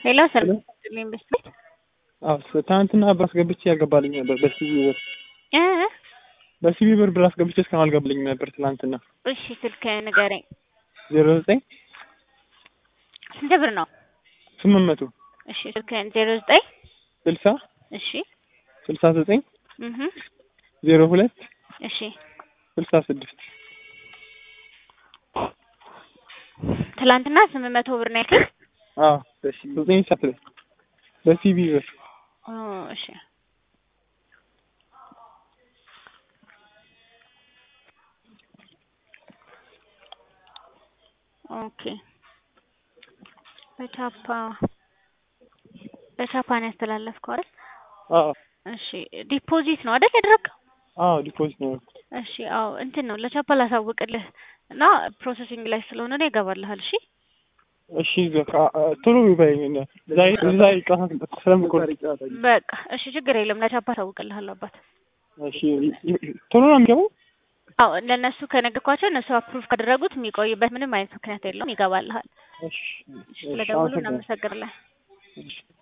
ሄሎ ሰላም ይስጥልኝ በስቤት አዎ ትናንትና ብር አስገብቼ ያልገባልኝ ነበር በሲቢ ብር እ በሲቢ ብር ብር አስገብቼ እስካሁን አልገባልኝም ነበር ትናንትና። እሺ ስልክ ንገረኝ። ዜሮ ዘጠኝ ስንት ብር ነው? ስምንት መቶ እሺ ስልክህን ዜሮ ዘጠኝ ስልሳ እሺ ስልሳ ዘጠኝ እህ ዜሮ ሁለት እሺ ስልሳ ስድስት ትላንትና ስምንት መቶ ብር ነው ያልከኝ? አዎ ዘጠኝ ሰዓት ላይ በሲቢ ብር ኦ እሺ ኦኬ በቻፓ በቻፓ ነው ያስተላለፍከው አይደል? አዎ እሺ ዲፖዚት ነው አይደል ያደረግከው? አዎ ዲፖዚት ነው ያደረኩት። እሺ አዎ እንትን ነው ለቻፓ ላሳውቅልህ እና ፕሮሰሲንግ ላይ ስለሆነ ነው ይገባልሃል። እሺ እሺ በቃ ቶሎ በይኝ ዛሬ ዛሬ ቀን ስለምቆርጥ በቃ እሺ ችግር የለም ለቻፓ አሳውቅልሃለሁ አባት። እሺ ቶሎ ነው የሚገባው? አዎ ለእነሱ ከነገርኳቸው እነሱ አፕሩቭ ካደረጉት የሚቆይበት ምንም አይነት ምክንያት የለውም ይገባልሃል። እሺ ስለደወሉ እናመሰግናለን። እሺ